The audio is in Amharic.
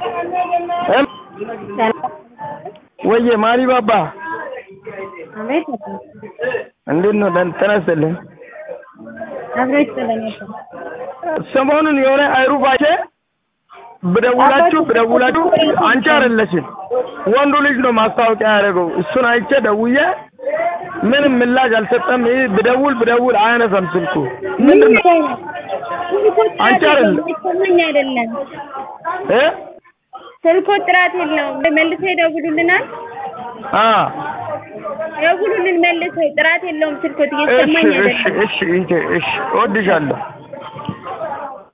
እም ወዬ ማሪ ባባ አቤት እንዴት ነው? ደህና ተነስተልኝ። አብሮች ስለነበር ሰሞኑን የሆነ አይሩባቼ ብደውላችሁ ብደውላችሁ አንቺ አይደለሽም ወንዱ ልጅ ነው ማስታወቂያ ያደረገው። እሱን አይቼ ደውዬ ምንም ምላሽ አልሰጠም። ይህ ብደውል ብደውል አያነሳም ስልኩ ምንድን ነው? አንቺ አይደለም ይሰማኝ አይደለም እ ስልኮ ጥራት የለውም። መልሰው ይደውሉልናል። አ ደውሉልን መልሰው ጥራት የለውም ስልኮት እሺ እየሰማኝ እሺ አይደለም። እሺ እሺ እሺ እወድሻለሁ።